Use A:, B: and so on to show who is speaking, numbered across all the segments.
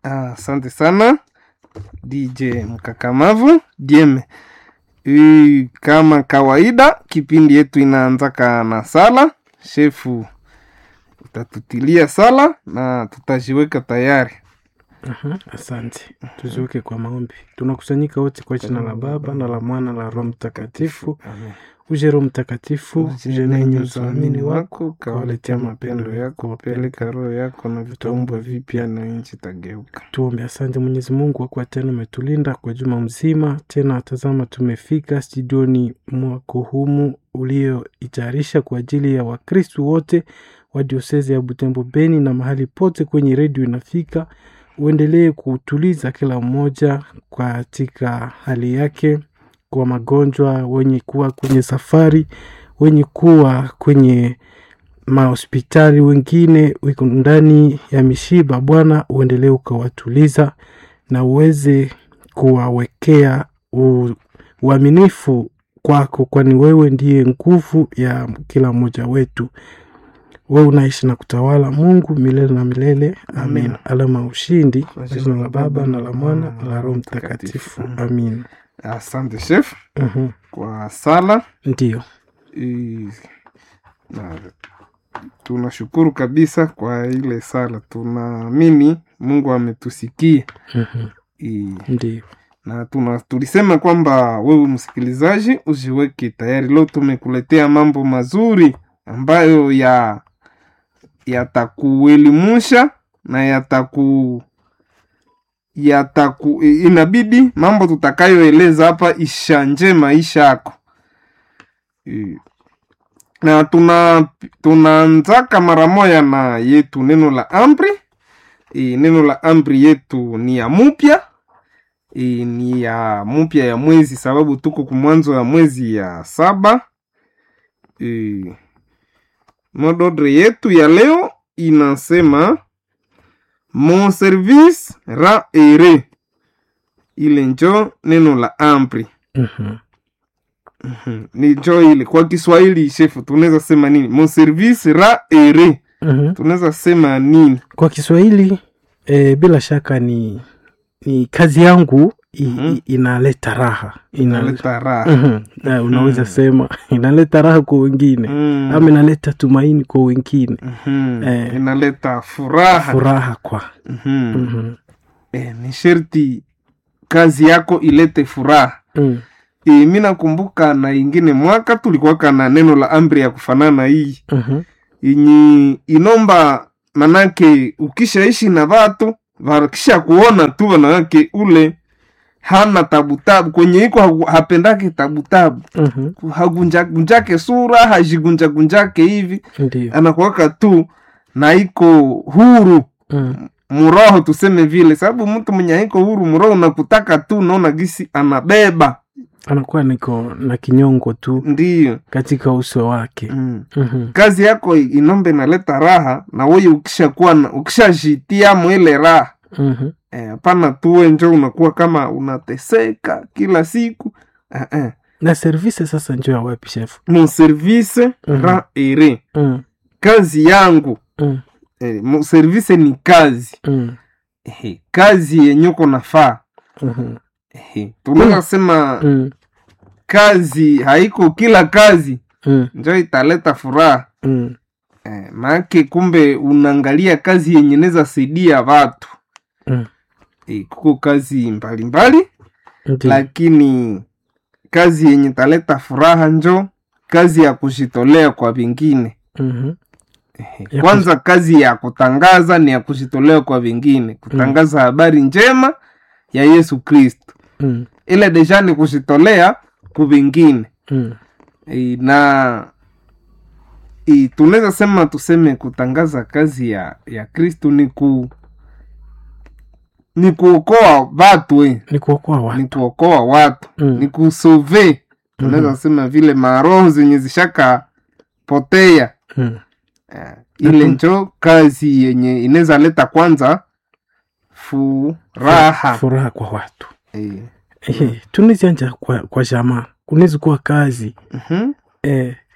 A: Asante sana DJ Mkakamavu Dieme. Hii kama kawaida, kipindi yetu inaanzaka na sala. Shefu utatutilia sala na tutajiweka tayari.
B: Aha, asante. Tuziweke kwa maombi. Tunakusanyika wote kwa jina la Baba na la Mwana na la Roho Mtakatifu.
A: Amen.
B: Uje Roho Mtakatifu, uje nenye usamini wako,
A: kawaletea mapendo yako, wapeleka roho yako na vitaumbwa vipya na nchi tageuka.
B: Tuombe. Asante Mwenyezi Mungu kwa kuwa tena umetulinda kwa juma mzima. Tena tazama, tumefika studioni mwako humu ulioitayarisha kwa ajili ya Wakristu wote wa diosezi ya Butembo Beni na mahali pote kwenye redio inafika. Uendelee kutuliza kila mmoja katika hali yake, kwa magonjwa, wenye kuwa kwenye safari, wenye kuwa kwenye mahospitali, wengine wiko ndani ya mishiba. Bwana, uendelee ukawatuliza na uweze kuwawekea u- uaminifu kwako, kwani wewe ndiye nguvu ya kila mmoja wetu. Wewe unaishi na kutawala, Mungu milele na milele. Amin.
A: Amen.
B: Alama ya ushindi kwa jina la Baba na la Mwana na la Roho Mtakatifu. Amin.
A: Asante chef
B: Mhm.
A: kwa sala.
B: Ndiyo.
A: Hii, na tunashukuru kabisa kwa ile sala. Tunaamini Mungu ametusikia.
B: Mhm.
A: Hii,
B: Ndiyo.
A: na tuna, tulisema kwamba wewe msikilizaji ujiweke tayari. Leo tumekuletea mambo mazuri ambayo ya yatakuelimusha na yataku yataku inabidi mambo tutakayoeleza hapa ishanje maisha yako Eh, na tuna tunaanzaka mara moya na yetu neno la amri e, neno la amri yetu ni ya mupya e, ni ya mupya ya mwezi sababu tuko kumwanzo ya mwezi ya saba e, mododre yetu ya leo inasema mon service ra ere ile njo neno la amri
B: Mhm.
A: Mhm. ni njo ile kwa kiswahili shefu tunaweza sema nini mon service ra ere
B: Mhm.
A: tunaweza sema nini
B: Kwa Kiswahili e, bila shaka ni ni kazi yangu i,
A: Mhm.
B: i, inaleta raha Ina-
A: naleta raha
B: Mhm. Na unaweza
A: Mhm.
B: sema inaleta raha kwa wengine
A: Mm.
B: ama inaleta tumaini kwa wengine,
A: Mhm.
B: Eh.
A: inaleta furaha
B: furaha kwa
A: Mhm.
B: Mhm.
A: Eh, ni sherti kazi yako ilete furaha
B: Mm.
A: e, mi nakumbuka na ingine mwaka tulikuwaka na neno la amri ya kufanana hii
B: Mhm.
A: yenye inomba manake ukishaishi na vatu vakisha kuona tu wanawake ule hana tabutabu kwenye iko hagu- hapendake tabutabu
B: Mhm.
A: hagunjagunjake sura hajigunjagunjake hivi
B: Ndiyo.
A: anakuwaka tu na iko huru
B: Mm.
A: muroho tuseme vile sababu mtu mwenye haiko huru muroho unakutaka tu unaona gisi anabeba
B: Anakuwa niko na kinyongo tu
A: ndiyo
B: katika uso wake.
A: mm.
B: Mhm.
A: kazi yako inombe inaleta raha na wewe ukishakuwa na- ukishajitia mwile raha
B: Mhm.
A: Eh, hapana tuwe njo unakuwa kama unateseka kila siku eh, eh.
B: Na service sasa njo ya wapi chef?
A: mon service
B: Mhm.
A: ra ere
B: Mm.
A: kazi yangu
B: Mm.
A: eh, mon service ni kazi
B: Mm.
A: eh, kazi yenye uko nafaa
B: Mhm.
A: eh, tunaweza sema
B: Mm.
A: kazi haiko kila kazi
B: Mm.
A: njo italeta furaha
B: Mm.
A: eh, maake kumbe unaangalia kazi yenye neza saidia watu
B: Mm.
A: eh, kuko kazi mbalimbali
B: Ndiyo.
A: lakini kazi yenye taleta furaha njo kazi ya kujitolea kwa vingine
B: Mhm.
A: Ehe.
B: Ya
A: kwanza kazi ya kutangaza ni ya kujitolea kwa vingine kutangaza habari njema ya yesu kristo
B: Mm.
A: ile deja ni kujitolea ku vingine
B: Mm.
A: e, na e, tunaweza sema tuseme kutangaza kazi ya ya kristo ni ku ni kuokoa watu eh.
B: Ni kuokoa watu.
A: ni kuokoa watu
B: Mm.
A: ni kusove tunaweza
B: Mhm.
A: sema vile maroho zenye zishaka potea
B: Mm.
A: eh, ile
B: Mhm.
A: njo kazi yenye inaweza leta kwanza furaha
B: Furaha kwa watu.
A: eh.
B: Ehe, tunazianja kwa, kwa jamaa kunaweza kuwa kazi
A: mhm.
B: eh, ma,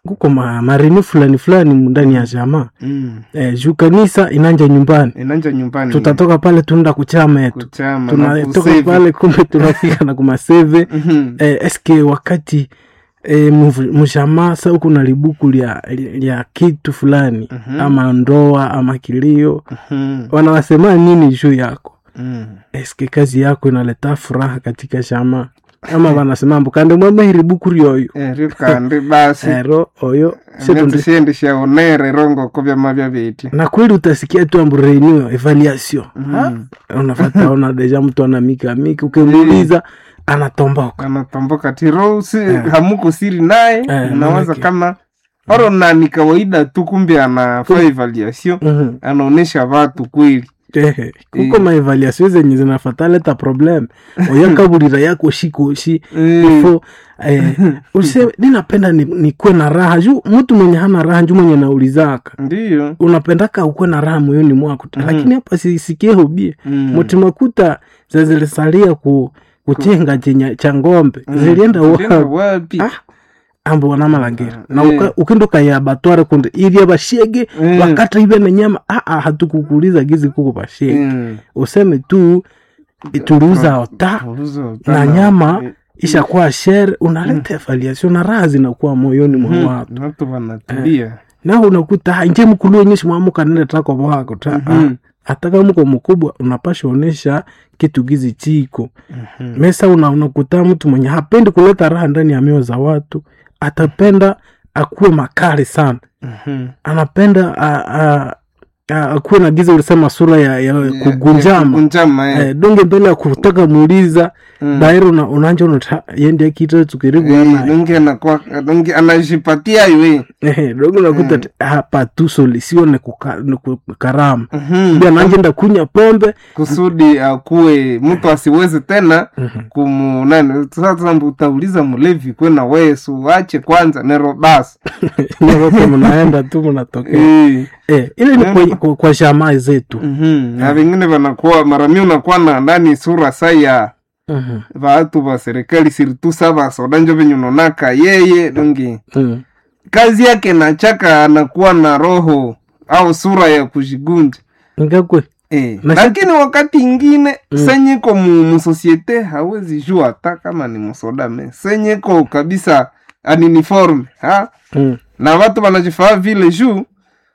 B: kuko ma, marini fulani fulani ndani ya jamaa
A: mm.
B: eh, juu kanisa inanja nyumbani
A: inanja nyumbani
B: tutatoka pale tunaenda kuchama yetu
A: kuchama na
B: tunatoka
A: kusave.
B: pale kumbe tunafika na kumaseve
A: Mhm.
B: eh, eske wakati eh, mvu- mshamaa sa uko na libuku lya, lya kitu fulani
A: Mhm.
B: ama ndoa ama kilio
A: Mhm.
B: wanawasema nini juu yako
A: Mm.
B: eske kazi yako inaleta furaha katika shama ama wanasema mbu kandi mwamehiri buku ryoyo
A: Eh, rikandi basi
B: ero oyo shetundi
A: netsishendishaonere rongo kovyama vya viti
B: na kweli utasikia tu ambu renew evaluation
A: Mhm.
B: Ha? unafata ona deja mtu anamika mika ukimuuliza anatomboka
A: anatomboka tirosi hamuko siri naye
B: Eh,
A: unawaza
B: manake.
A: kama oro na ni kawaida tu kumbe anafaa evaluation
B: Mhm.
A: anaonesha watu kweli
B: Ehe, kuko
A: Eh.
B: maevaluation zenye zinafata leta problem oyakabulira yako shikoshi
A: Eh,
B: ifo eh, useme ninapenda ni- nikuwe na raha juu mtu mwenye hana raha juu mwenye naulizaka
A: ndiyo
B: unapendaka ukuwe na raha moyoni mwako
A: Mhm.
B: lakini hapa sisikie hobie
A: Mm.
B: mutimakuta zazilisalia ku kuchenga chenya cha ngombe
A: Mm.
B: zilienda
A: Zilienda
B: wapi
A: wapi
B: Ah, ambo wanamalangira na
A: Eh.
B: uka- ukinduka ya batware kunde iria bashege
A: Eh.
B: wakata ibe na nyama aa hatukukuuliza gizi kuko bashege
A: Mm.
B: useme tu tuliuza ota
A: Uzo,
B: na
A: tana.
B: nyama
A: Eh,
B: ishakuwa shere unaleta evaluation na raha zinakuwa moyoni mwa
A: mhm.
B: watu
A: watu wanatulia
B: na unakuta "Ah, nje mkulu wenyeshi mwamuka nene tako wako ta
A: Mhm.
B: hata kama mko mkubwa unapasha onesha kitu gizi chiko
A: Mhm.
B: mesa una, unakuta mtu mwenye hapendi kuleta raha ndani ya mioyo za watu atapenda akuwe makali sana
A: Mhm.
B: anapenda a, a, a, akuwe na giza ulisema sura ya, ya
A: Ya- ya
B: kugunjama
A: kugunjama eh.
B: eh, donge mbele ya kutaka muuliza
A: Mm.
B: dairi una, unanja unata yendi akita tukiribu
A: Eh,
B: ana
A: donge anakuwa donge anajipatia iwe
B: eh, donge unakuta
A: Mm.
B: mm. hapa tu soli sio ni kuka- ni kukarama
A: Mhm.
B: ndio anajenda kunya pombe
A: kusudi akuwe mtu asiwezi tena
B: Mhm.
A: kumu nani sasa mbu utauliza mlevi kwena wesu wache kwanza nero basi
B: nyote mnaenda tu mnatokea
A: Eh.
B: eh, ile ni kwa, kwa, kwa shamaa zetu
A: Mhm. na vengine vanakuwa marami unakuwa na ndani sura sa ya
B: Mhm.
A: vatu va serikali siritu sa vasoda njo venye unonaka yeye donge
B: Mm.
A: kazi yake nachaka anakuwa na roho au sura ya kujigunja
B: ngakwe
A: Eh,
B: Na
A: lakini wakati ingine
B: Mm.
A: senyeko mu, musosiete hawezi jua hata kama ni musoda me senyeko kabisa aniniforme ha
B: mm.
A: na watu wanajifaa vile juu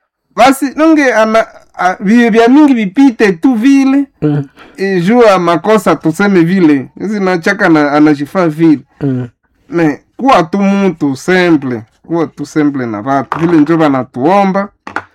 A: basi nonge ana a- vi- vya mingi vipite tu vile
B: Mm.
A: e, juu ya makosa tuseme vile zinachaka na anajifaa vile
B: Mm.
A: me kuwa tu mutu semple kuwa tu semple na watu vile njo vanatuomba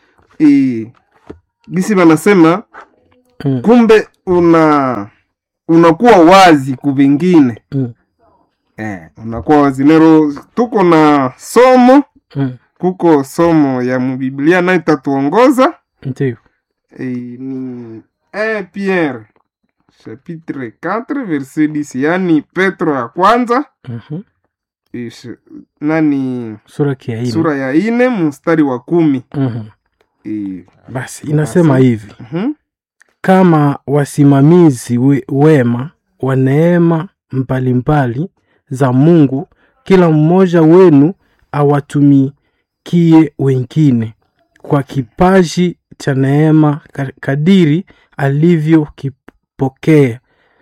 A: e, gisi vanasema
B: Mm.
A: kumbe una unakuwa wazi kuvingine
B: Mm.
A: eh, unakuwa wazi nero tuko na somo
B: Mm.
A: kuko somo ya mubiblia nayo itatuongoza
B: ndio
A: eh, ni 1 pierre chapitre 4 verset 10 yani petro ya kwanza
B: Mhm.
A: ish, nani
B: sura kiaini
A: sura ya ine mstari wa kumi
B: Mhm.
A: eh,
B: basi inasema
A: Basi.
B: hivi
A: mhm,
B: kama wasimamizi we, wema wa neema mbalimbali za mungu kila mmoja wenu awatumikie wengine kwa kipaji cha neema ka- kadiri alivyokipokea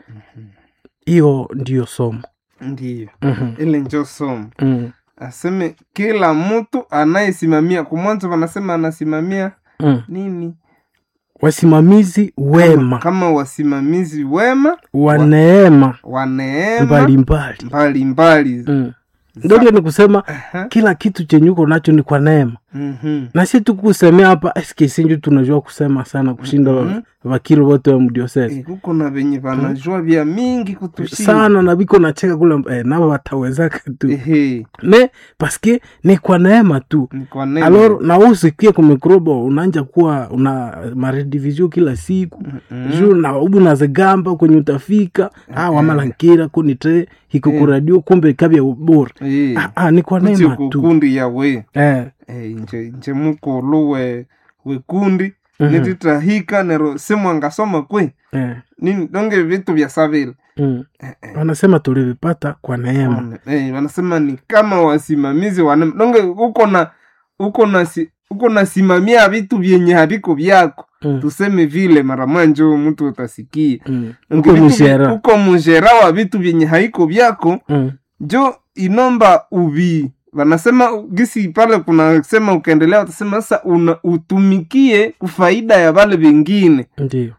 B: hiyo ndiyo somo
A: ndiyo
B: Mhm.
A: ile njo somo
B: Mm.
A: aseme kila mtu anayesimamia kumwanzo wanasema anasimamia
B: Mm.
A: nini
B: wasimamizi wema
A: kama wasimamizi wema
B: wa neema
A: wa neema
B: mbalimbali
A: mbalimbali
B: Mm. ndoge ni kusema
A: Aha,
B: kila kitu chenye uko nacho ni kwa neema
A: mhm,
B: na si tukusemea hapa eskisinju tunajua kusema sana kushinda
A: Mhm.
B: vakiri wote wa mdiosese
A: Eh, kuko na venye vanajua vya mingi kutushinda
B: sana na viko nacheka kule eh, navo watawezaka tu
A: Ehe,
B: ne paske ni kwa neema tu
A: ni kwa neema.
B: alor na usikie kumikrobo unanja kuwa una maredivisio kila siku
A: Mhm.
B: juu na ubu nazigamba kwenye utafika ah, wamalankira kunitre hiko kuradio kumbe kabya bora
A: Eh,
B: ah, ah, ni kwa
A: kuti
B: neema tu
A: kukundi yawe
B: eh,
A: Eh, nje nje mukulu we wekundi
B: Mhm.
A: nititahika nero simwangasoma kwe
B: eh,
A: nini donge vitu vya savile
B: mm.
A: eh, eh.
B: wanasema tulivipata kwa neema
A: Wana- eh, wanasema ni kama wasimamizi wana donge uko na uko na si, uko nasimamia vitu vyenye haviko vyako
B: mm.
A: tuseme vile mara moja njo mtu utasikia
B: mm.
A: Donge
B: uko
A: vitu vi-
B: mshera
A: uko mshera wa vitu vyenye haiko vyako
B: mm.
A: njo inomba uvi wanasema gisi pale kunasema ukaendelea utasema sasa una utumikie kufaida ya vale vingine
B: ndio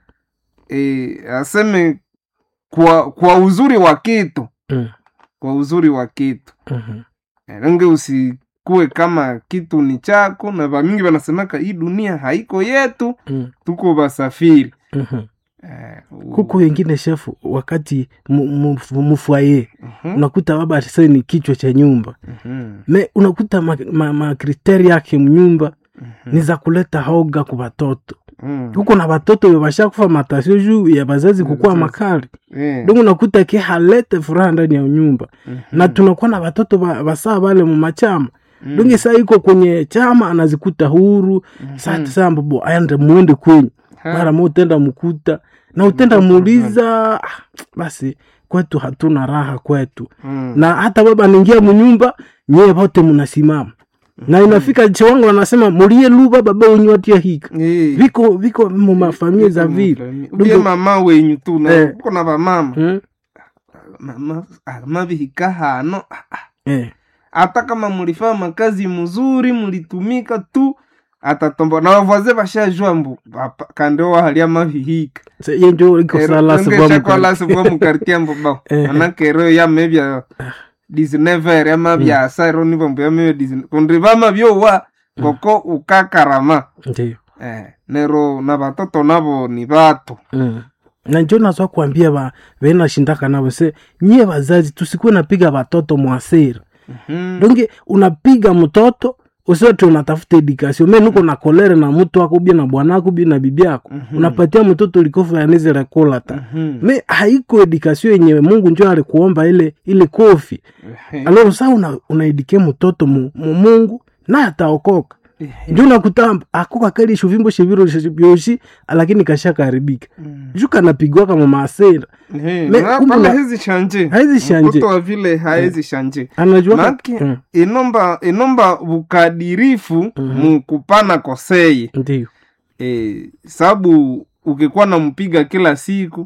A: e, aseme kwa kwa uzuri wa kitu
B: mm.
A: kwa uzuri wa kitu
B: mhm.
A: range usikue kama kitu ni chako na vamingi wanasemaka hii dunia haiko yetu
B: mm.
A: tuko vasafiri
B: mhm.
A: eh, u-
B: kuko wengine shefu wakati mu- mu- mufwaye
A: Mhm,
B: unakuta baba sasa ni kichwa cha nyumba
A: mhm,
B: me unakuta makriteri ma, ma makriteri yake mnyumba
A: mhm,
B: ni za kuleta hoga ku batoto
A: mhm.
B: huko na batoto bashakufa matasio juu ya bazazi kukuwa
A: Bazazi.
B: makali
A: Eh,
B: donc unakuta ke halete furaha ndani ya nyumba
A: mhm,
B: na tunakuwa na batoto ba- basaa bale mumachama
A: mhm,
B: donge saa iko kwenye chama anazikuta huru
A: mhm.
B: saa saa mbobo aende muende kwenyu
A: Ha,
B: mara mo utenda mkuta na utenda
A: Mtoto
B: muuliza ah, basi kwetu hatuna raha kwetu
A: mhm,
B: na hata baba anaingia munyumba nyie vote mnasimama na inafika chiwango wanasema mulie luba baba wenyu watia hika
A: eh,
B: viko viko mumafamilia za
A: viko
B: vile
A: mufami- ubie
B: Ndugu-
A: mama wenyu tu na
B: Eh.
A: uko na vamama
B: hmm?
A: mama ah, mavihika hano ah, ah.
B: eh.
A: hata kama mulifanya makazi mzuri mulitumika tu atatombo na wavaze vashajua mbu papa- kando wahalia mavihika
B: Se- ye njo iko sala sibwa mukali.
A: shakwalasiva mukartia mbuba
B: Eh.
A: manakero yamevya disnever yamavya asairo nivo mbu yamevya disne kundi vama vyowa koko ukakarama
B: Ndiyo.
A: eh, nero na vatoto navo ni vatu
B: Mm. na njo nazwa kuambia ba venashindaka navo se nyie wazazi tusikuwe napiga watoto mwasira
A: Mhm.
B: donge unapiga mtoto usiwati unatafuta edikasio me nuko na kolere na mtu wako bia na bwanako bia na bibi yako
A: Mhm.
B: unapatia mtoto likofu yanizire kula ta
A: Mhm.
B: me haiko edikasio yenye mungu njo alikuomba ile ile kofi
A: Ehe.
B: aloro saa una, unaidike mtoto mu, mu mungu naye ataokoka
A: Ehe.
B: njo nakuta akoka kali shuvimbo shiviro vyoshi lakini kashakaribika
A: Mm.
B: juu kanapigwaka mumaasira
A: Ehe.
B: Me-
A: Na
B: kumbe
A: pale
B: na-
A: hezi shanje
B: haizi shanje
A: mtoto wa vile haezi shanje
B: anajua
A: Maki-
B: Mm,
A: inomba inomba bukadirifu
B: Mhm.
A: mukupana koseye
B: ndiyo
A: e, sabu ukikuwa nampiga kila siku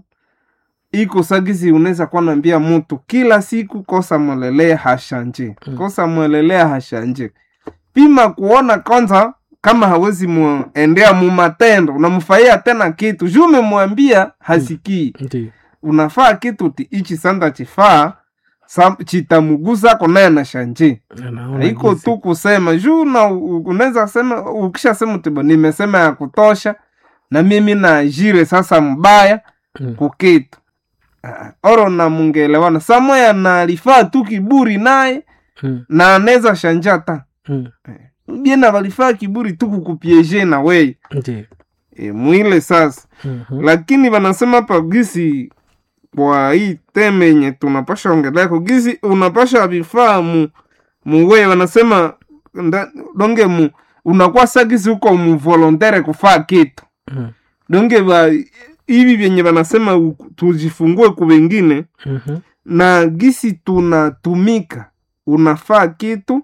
A: iko sagizi unaweza kuwa nambia mutu kila siku kosa mwelelea hashanje
B: Mm.
A: kosa mwelelea hashanje pima kuona kwanza kama hawezi muendea mumatendo unamfanyia tena kitu juu umemwambia hasikii
B: ndiyo
A: unafaa kitu ti ichi sanda chifaa sa- chitamugusako naye na shanje
B: Anaona
A: haiko
B: jinsi.
A: tu kusema juu na u- unaweza sema ukishasema tiba nimesema ya kutosha na mimi naajire sasa mbaya
B: Mm,
A: kukitu Ah, oro na mungelewana samoya na alifaa tu kiburi naye
B: mm,
A: na anaweza shanja ta
B: mm,
A: biena walifaa kiburi tu kukupieje na wei
B: ndiyo
A: e, mwile sasa
B: Mhm,
A: lakini wanasema pagisi kwa hii teme yenye tunapasha ongeleko gisi unapasha vifaa mu muwe wanasema nda, donge mu unakuwa sagisi huko muvolontere kufaa kitu
B: mm,
A: donge va hivi vyenye wanasema u- tujifungue ku wengine
B: mhm,
A: na gisi tunatumika unafaa kitu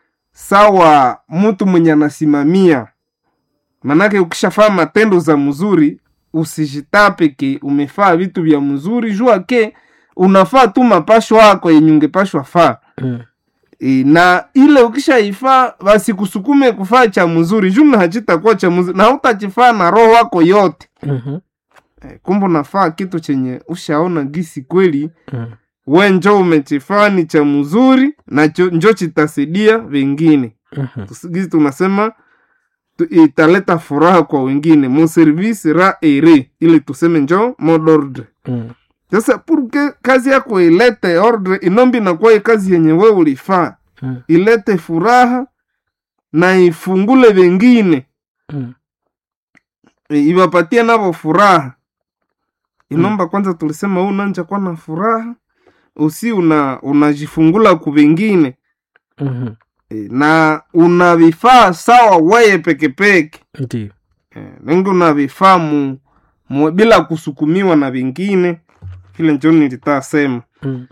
A: sawa mtu mwenye anasimamia manake ukishafaa matendo za mzuri usijitape ke umefaa vitu vya mzuri jua ke unafaa tu mapasho wako yenye ungepashwa faa
B: mm,
A: e, na ile ukishaifaa wasikusukume kufaa cha mzuri juu na hachitakuwa cha mzuri na hautachifaa na roho wako yote
B: mhm,
A: e, kumbe unafaa kitu chenye ushaona gisi kweli
B: mm,
A: we njo umechifaa ni cha mzuri na cho- njo chitasaidia wengine
B: mhm,
A: Tusigizi tunasema tu, italeta furaha kwa wengine mon service ra ere ili tuseme njo mot d'ordre
B: mm,
A: sasa purke kazi yako ilete ordre inombi inakuwa kazi yenye we ulifaa
B: mm,
A: ilete furaha na ifungule wengine
B: mm,
A: e, iwapatie navo furaha inomba kwanza tulisema huu nanja kuwa na furaha usi una unajifungula ku wengine
B: mhm,
A: e, na una vifaa sawa weye pekepeke
B: ndiyo
A: e, wengi una vifaa mu, mu, bila kusukumiwa na vingine kile njo nilitasema
B: mm.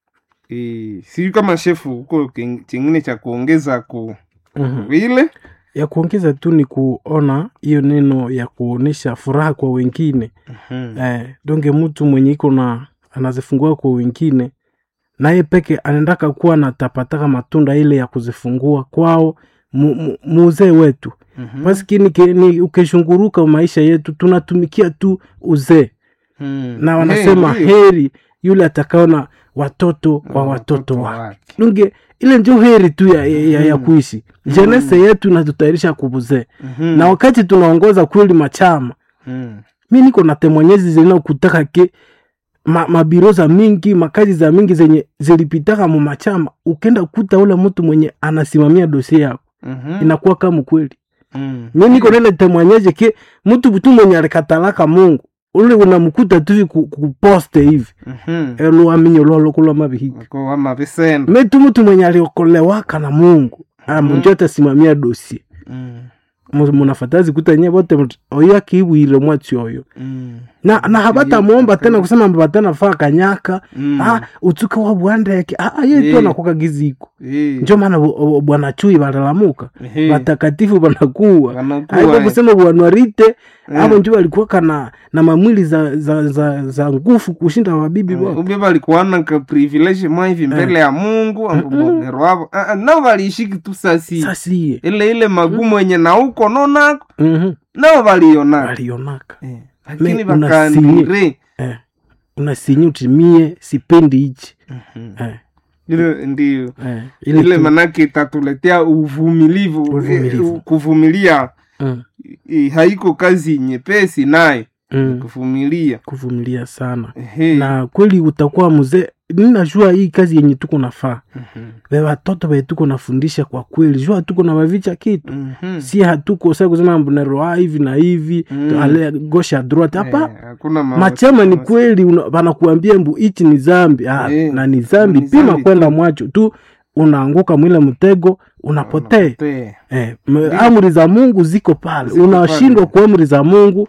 A: e, sijui kama shefu huko king- chingine cha kuongeza ku
B: Mhm.
A: vile
B: ya kuongeza tu ni kuona hiyo neno ya kuonesha furaha kwa wengine
A: Mhm.
B: eh, donge mtu mwenye iko na anazifungua kwa wengine naye peke anaendaka kuwa na tapataka matunda ile ya kuzifungua kwao mu- mu- muzee wetu
A: Mhm.
B: maskini ke- ni ukishunguruka maisha yetu tunatumikia tu uzee
A: Mhm.
B: na
A: Eh,
B: wanasema
A: ndio.
B: heri yule atakaona watoto
A: Na
B: wa watoto wake
A: wake.
B: lunge ile njo heri tu ya, ya, ya
A: Mhm.
B: kuishi jenese yetu inatutayarisha kubuzee
A: Mhm.
B: na wakati tunaongoza kweli machama
A: Mhm.
B: mi niko na temonyezi zinakutaka ke ma, mabiro za mingi makazi za mingi zenye zilipitaka mu machama ukenda kuta ule mtu mwenye anasimamia dosie yako
A: Mhm.
B: inakuwa kama kweli
A: Mhm.
B: mi niko nene temwanyeje ke mtu tu mwenye alikatalaka mungu ule unamkuta tu hivi ku- kuposte hivi
A: Mhm.
B: eluaminyo lwalokulwa mabihiki
A: Wako wama visendo
B: metu mtu mwenye aliokolewaka na mungu amunjo atasimamia dosie
A: Mhm.
B: Mu- munafatazi kuta nye bote mut- oyo akiibwire mwatsi oyo
A: Mhm.
B: na, na habata muomba
A: Okay.
B: tena kusema mbatana faa kanyaka
A: Mhm.
B: ah, utsuka wa bwandeke ah, ah, ye tu
A: Eh.
B: anakuwa giziko
A: Eh.
B: njo maana bu- bu- bwana chui balalamuka
A: Eh.
B: watakatifu banakuwa
A: Wanakuwa,
B: aiko
A: eh.
B: kusema bwanwarite
A: Eh.
B: abo njo walikuwaka na, na mamwili za, za, za, za ngufu kushinda wabibi wao
A: ubye balikuwana ka privilege mwa hivi mbele ya mungu ambobogero wavo Ah, ah, nao waliishiki tu sasi
B: sasiye
A: ile ile magumu yenye na uko nonako
B: Mhm.
A: nao walionaka
B: walionaka
A: Eh, lakini
B: Me-
A: vakaanire
B: eh. unasinyi utimie sipendi hichi eh.
A: ile ndio
B: eh. ile
A: ile
B: tu-
A: manake itatuletea uvumilivu
B: Uvumilivu.
A: eh, kuvumilia
B: mm.
A: eh, haiko kazi nyepesi naye
B: mm.
A: kuvumilia
B: kuvumilia sana
A: Ehe.
B: na kweli utakuwa mzee ninajua hii kazi yenye tuko nafaa
A: Mhm.
B: ve watoto ve tuko nafundisha kwa kweli jua tuko na wavicha kitu
A: Mhm.
B: si hatuko sa kusema mbuneroa hivi na hivi
A: Mm.
B: ale gosha droite hapa
A: Eh, hakuna ma-
B: machama ni kweli una- wanakuambia mbu hichi ni zambi ah,
A: Eh,
B: na ni zambi
A: ni
B: pima
A: zambi
B: kwenda
A: tu.
B: mwacho tu unaanguka mwile mtego unapotea
A: Unapotea.
B: eh, m- amri za mungu ziko pale
A: Ziko
B: unashindwa
A: pale.
B: kwa amri za mungu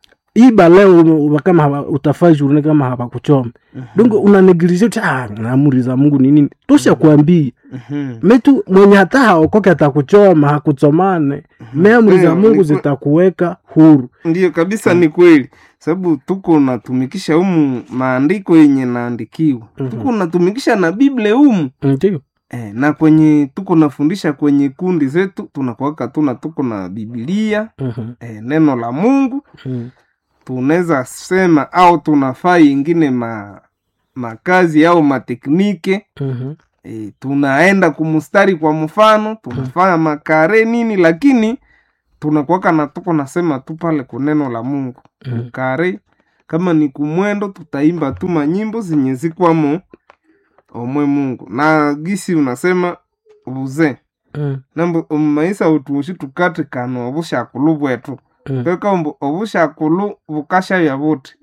B: iba leo ume- kama haba- utafaa jurune kama hapakuchoma
A: Mhm.
B: dongo unanegilisha uti ah, amri za mungu ni nini tosha kuambia
A: Mhm.
B: metu mwenye hata haokoke atakuchoma hakuchomane me amri za
A: Eh,
B: mungu
A: ni kwe-
B: zitakuweka huru
A: ndiyo kabisa ni kweli sababu tuko natumikisha humu maandiko yenye naandikiwa
B: Mhm.
A: tuko natumikisha na biblia humu
B: ndio
A: eh, na kwenye tuko nafundisha kwenye kundi zetu tunakuwaka tuna tuko na bibilia
B: Mhm,
A: eh, neno la mungu
B: mhm,
A: tunaweza sema au tunafaa ingine ma makazi au mateknike
B: mhm,
A: e, tunaenda kumustari kwa mfano tunafanya makare nini lakini tunakuwaka na tuko nasema tu pale kuneno la mungu
B: mhm.
A: kare kama ni kumwendo tutaimba tu manyimbo zenye zikwamo omwe mungu na gisi unasema buze
B: Mhm,
A: nambo omumaisa utuushi tukatikana obushakulu bwetu
B: mhm.
A: peka ombu obushakulu bukashavya buti